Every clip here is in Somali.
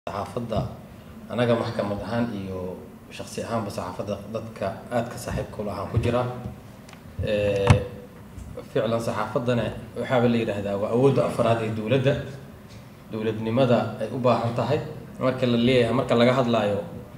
saxaafadda anaga maxkamad ahaan iyo shaksi ahaanba saxaafadda dadka aadka saaxiibka ula ahaan ku jira ficlan saxaafaddana waxaaba la yidhaahdaa waa awoodda afraad ee dowladda dowladnimada ay u baahan tahay marka la leeyahay marka laga hadlaayo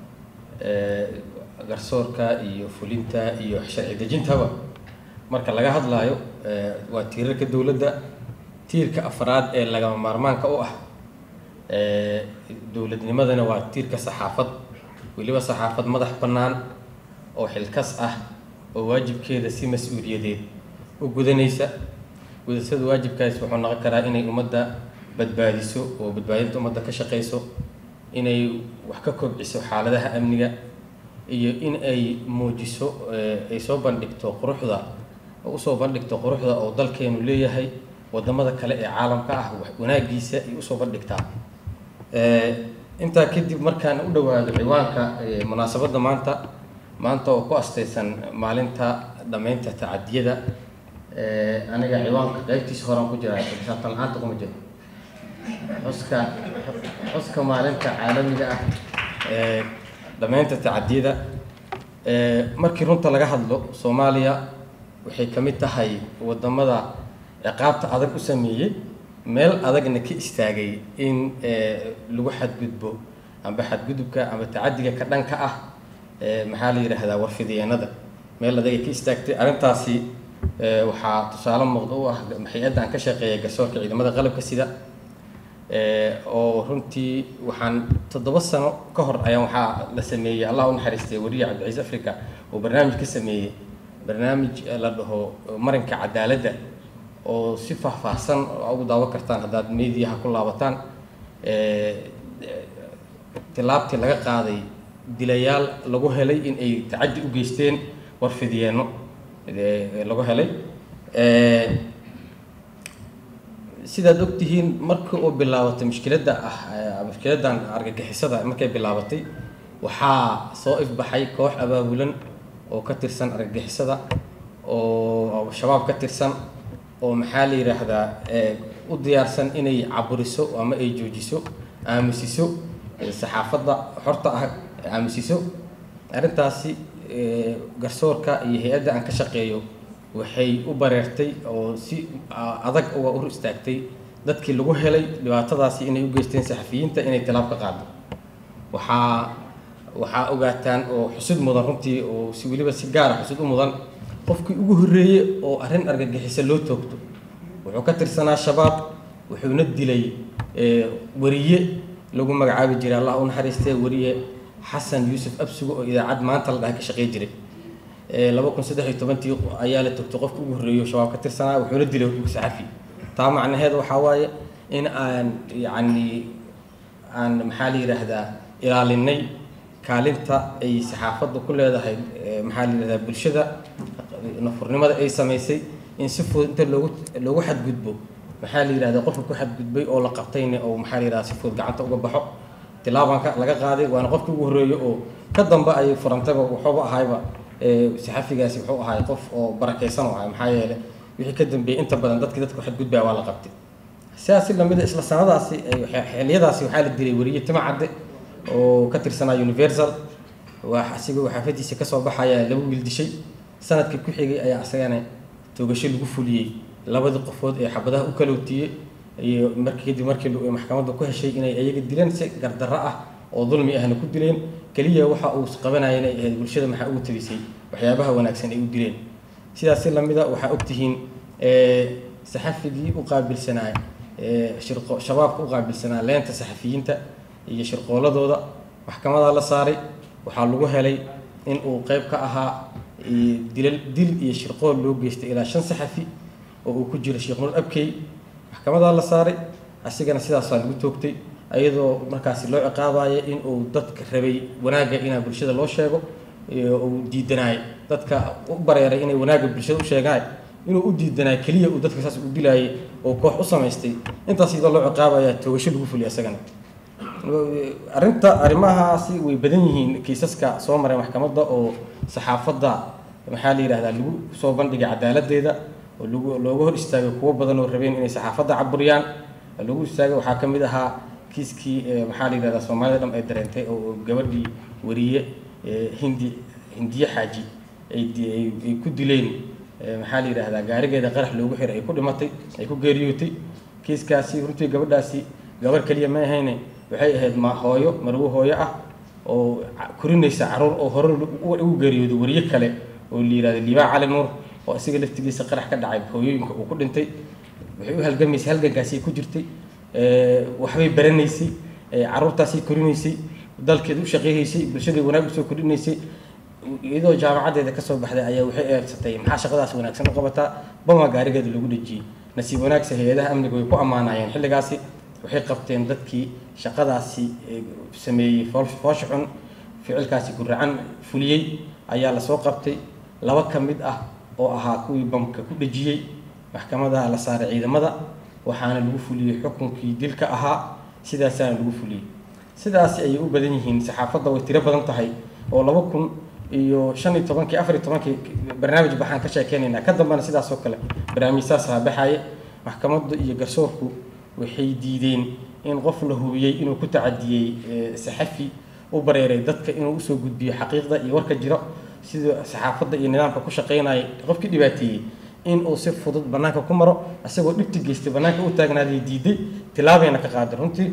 garsoorka iyo fulinta iyo sharci dejintaba marka laga hadlaayo waa tiirarka dowladda tiirka afraad ee lagama maarmaanka u ah dowladnimadana waa tiirka saxaafad weliba saxaafad madax bannaan oo xilkas ah oo waajibkeeda si mas-uuliyadeed u gudanaysa gudashada waajibkaas wuxuu noqon karaa inay ummadda badbaadiso oo badbaadinta ummadda ka shaqeyso inay wax ka kobciso xaaladaha amniga iyo in ay muujiso ay soo bandhigto quruxda oo usoo bandhigto quruxda oo dalkeenu leeyahay wadamada kale ee caalamka ah wanaagiisa ay usoo bandhigtaa intaa kadib markaan u dhawaado ciwaanka munaasabadda maanta maanta oo ku astaysan maalinta dhammaynta tacadiyada aniga ciwaanka qaybtiisa horaan ku jira xisaabtan la-aanta kuma jiro xuska xuska maalinta caalamiga ah dhammaynta tacadiyada markii runta laga hadlo soomaaliya waxay ka mid tahay wadamada ciqaabta adag u sameeyey meel adagna ka istaagay in lagu xadgudbo amba xadgudubka amba tacadiga ka dhanka ah maxaa la yidhaahdaa warfidiyeenada meel adag ay ka istaagtay arrintaasi waxaa tusaale muuqda u ah hay-adda aan ka shaqeeya garsoorka ciidamada qalabka sida oo runtii waxaan toddoba sano ka hor ayaan waxaa la sameeyey allah u naxariistay weriye cabdiciis africa oo barnaamij ka sameeyey barnaamij la dhaho marinka cadaaladda oo si faahfaahsan ugu daawan kartaan haddaad mediaha ku laabataan tilaabtii laga qaaday dilayaal lagu helay in ay tacaddi u geysteen warfidiyeenno lagu helay sidaad ogtihiin markii uu bilaabatay mushkiladda ah mushkiladdan argagixisada markay bilaabatay waxaa soo ifbaxay koox abaabulan oo ka tirsan argagixisada oo shabaab ka tirsan oo maxaa la yidhaahdaa u diyaarsan inay caburiso ama ay joojiso aamusiso saxaafadda xorta ah aamusiso arrintaasi garsoorka iyo hay-adda aan ka shaqeeyo waxay u bareertay oo si adag uga ur istaagtay dadkii lagu helay dhibaatadaasi inay u geysteen saxafiyiinta inay tilaab ka qaado waxaa waxaa ogaataan oo xusud mudan runtii oo si weliba si gaara xusud u mudan qofkii ugu horreeyey oo arrin argagixisa loo toogto wuxuu ka tirsanaa shabaab wuxuuna dilay weriye lagu magacaabi jiray allah u naxariistee weriye xasan yuusuf absugo oo idaacad maanta la dhahay ka shaqey jiray laba kun saddex iyo tobantii ayaa la togtay qofka ugu horreeyo shabaab ka tirsanaa wuxuuna dilay saxafi taa macnaheed waxaa waaye in aan yacni aan maxaa la yidhaahdaa ilaalinay kaalinta ay saxaafadda ku leedahay maxaa la yidhahdaa bulshada nafurnimada ay samaysay in si fudud inta loogu loogu xadgudbo maxaa la yidhahdaa qofka ku xadgudbay oo la qabtayna oo maxaa la yidhahdaa si fudud gacanta uga baxo tilaabanka laga qaaday waana qofkii ugu horreeyo oo ka dambe ayay furantayba waxuuba ahayba saxafigaasi wuxuu ahay qof oo barakaysan oo ahay maxaa yeele wixii ka dambeeyey inta badan dadkii dadka xadgudbaya waa la qabtay sidaasi lamida isla sanadaasi xiliyadaasi waxaa la dilay weriye tima cadde oo ka tirsanaa universal waa asigoo xaafadiisa kasoo baxaya laba wiil dishay sanadkii ku xigay ayaa isagana toogasho lagu fuliyey labadii qofood ee xabadaha u kalowtiiyey iyo markii kadib markii maxkamadda ku heshay inay ayaga dileen si gardarro ah oo dulmi ahna ku dileen keliya waxa uu qabanaya inay ahayd bulshada maxaa ugu tabisay waxyaabaha wanaagsan ay u dileen sidaasi lamida waxaa ogtihiin saxafigii u qaabilsanaa shirqo shabaabka u qaabilsanaa leenta saxafiyiinta iyo shirqooladooda maxkamadaa la saaray waxaa lagu helay in uu qeyb ka ahaa dilal dil iyo shirqool loo geystay ilaa shan saxafi oo uu ku jiro sheekh nur abkey maxkamadaa la saaray asigana sidaasaa lagu toogtay iyadoo markaasi loo ciqaabayo in uu dadka rabay wanaagga inaa bulshada loo sheego uu diidanaay dadka u bareeray inay wanaagga bulshada u sheegaan inuu u diidanaay keliya uu dadka saas u dilaayay oo koox u samaystay intaas iyadoo loo ciqaabaya toogasho lagu fuliya isagana arrinta arrimahaasi way badan yihiin kiisaska soo maray maxkamadda oo saxaafadda maxaa la yidhahdaa lagu soo bandhigay cadaaladdeeda oo lagu looga hor istaagay kuwo badan oo rabeen inay saxaafadda caburiyaan lagu istaagay waxaa ka mid ahaa kiiskii maxaa la yidhahdaa soomaalida dham ay dareentay oo gabadhii wariye hindi hindiye xaaji ay ku dileen maxaa la yidhahdaa gaarigeeda qarax loogu xiray ay ku dhimatay ay ku geeriyootay kiiskaasi runtii gabadhaasi gabar keliya ma ahayne waxay ahayd ma hooyo marwo hooyo ah oo korinaysa caruur oo hore ugu geeriyooday wariye kale oo la yidhahdo liibaa cali nuur oo isaga laftigiisa qarax ka dhacay hooyooyinka uu ku dhintay waxay u halgamaysay halgankaasay ku jirtay waxbay baranaysay caruurtaasay korinaysay dalkeeda u shaqeynaysay bulshada wanaag usoo kordhinaysay iyadoo jaamacaddeeda kasoo baxday ayaa waxay eegsatay maxaa shaqadaas wanaagsan u qabataa bama gaarigeeda lagu dhejiyey nasiib wanaagsa hay-adaha amniga way ku ammaanayeen xilligaasi waxay qabteen dadkii shaqadaasi sameeyey foosha xun ficilkaasi guracan fuliyey ayaa lasoo qabtay laba ka mid ah oo ahaa kuwii bamka ku dhejiyey maxkamada la saaray ciidamada waxaana lagu fuliyey xukunkii dilka ahaa sidaasaana lagu fuliyey sidaasi ayay u badan yihiin saxaafadda way tiro badan tahay oo laba kun iyo shan iyo tobankii afar iyo tobankii barnaamij baxaan ka sheekeynaynaa ka dambena sidaas oo kale barnaamij saasaa baxaye maxkamaddu iyo garsoorku waxay diideen in qof la hubiyey inuu ku tacadiyey saxafi u bareeray dadka inuu usoo gudbiyo xaqiiqda iyo warka jiro sida saxaafadda iyo nidaamka ku shaqeynaya qofkii dhibaateeyey in uu si fudud bannaanka ku maro isagoo dhibti geystay bannaanka u taagnaaday diiday tilaabayna ka qaaday runtii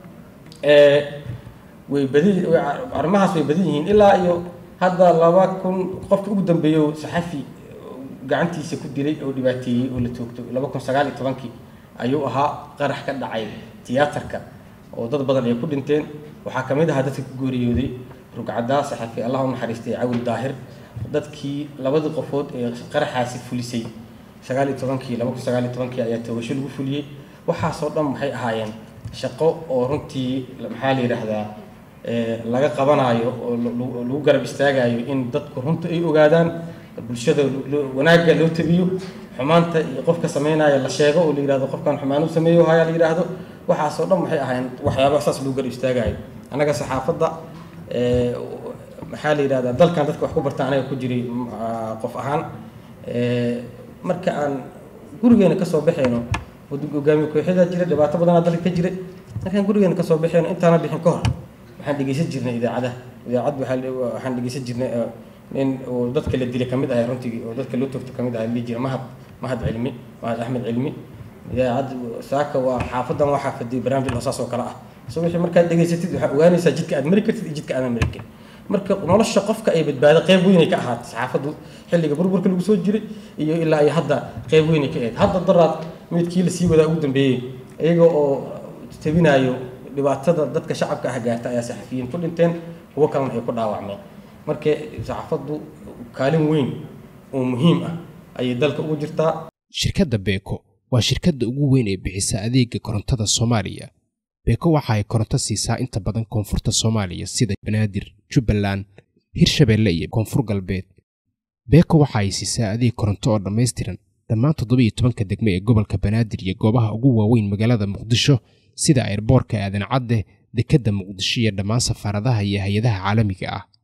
way badi arrimahaas way badan yihiin ilaa iyo hadda laba kun qofkii ugu dambeeyey oo saxafi gacantiisa ku dilay oo dhibaateeyey oo la toogto laba kun sagaal iyo tobankii ayuu ahaa qarax ka dhacay tiyaatarka oo dad badan ay ku dhinteen waxaa ka mid ahaa dadka ku geeriyooday rugcadaa saxafi allah u naxariistay cawil daahir dadkii labadii qofood ee qaraxaasi fulisay sagaal iyo tobankii laba kun sagaal iyo tobankii ayaa toogasho lagu fuliyey waxaasoo dhan waxay ahaayeen shaqo oo runtii maxaa la yidhaahdaa laga qabanaayo oo lagu garab istaagayo in dadku runta ay ogaadaan bulshada wanaagga loo tabiyo xumaanta iyo qofka sameynaya la sheego oo la yidhahdo qofkan xumaan u sameeyo haya la yidhaahdo waxaasoo dhan waxay ahayn waxyaaba saas lagu garab istaagayo annaga saxaafadda maxaa la yidhahdaa dalkan dadka wax ku barta anaga ku jiray qof ahaan marka aan gurigeena kasoo baxayno hogaamiye kooxyada jira dhibaato badanaa dalka ka jiray markaan gurigeena kasoo baxayno intaana bixin ka hor waxaan dhegeysan jirnay idaacadaha idaacad waxaan dhegeysan jirnay nin oo dadka la dilay kamid ahay runtii oo dadka loo toogto kamid ahay lii jira mahad mahad cilmi mahad axmed cilmi idaacad saaka waa xaafadan waa xaafaday barnaamij hoosaas oo kale ah so wixii markaad dhegeysatid waxaa ogaanaysaa jidka aad mari kartid iyo jidka aadan mari karin marka nolosha qofka ay badbaado qeyb weynay ka ahaatay saxaafaddu xilliga burburka lagu soo jiray iyo ilaa iyo hadda qeyb weynay ka ahayd hadda daraad midkii lasii wadaa ugu dambeeyey iyaga oo tabinaayo dhibaatada dadka shacabka ah gaarta ayaa saxafiyiin ku dhinteen kuwo kalena ay ku dhaawacmeen marka saxaafaddu kaalin weyn oo muhiim ah ayay dalka ugu jirtaa shirkadda beeko waa shirkadda ugu weyn ee bixisa adeega korontada soomaaliya beeko waxa ay koronto siisaa inta badan koonfurta soomaaliya sida banaadir jubbaland hirshabeelle iyo koonfur galbeed beeko waxa ay siisaa adeeg koronto oo dhammaystiran dhammaan toddobiiyo tobanka degme ee gobolka banaadir iyo goobaha ugu waaweyn magaalada muqdisho sida ayrboorka aadan cadde dekedda muqdisho iyo dhammaan safaaradaha iyo hay-adaha caalamiga ah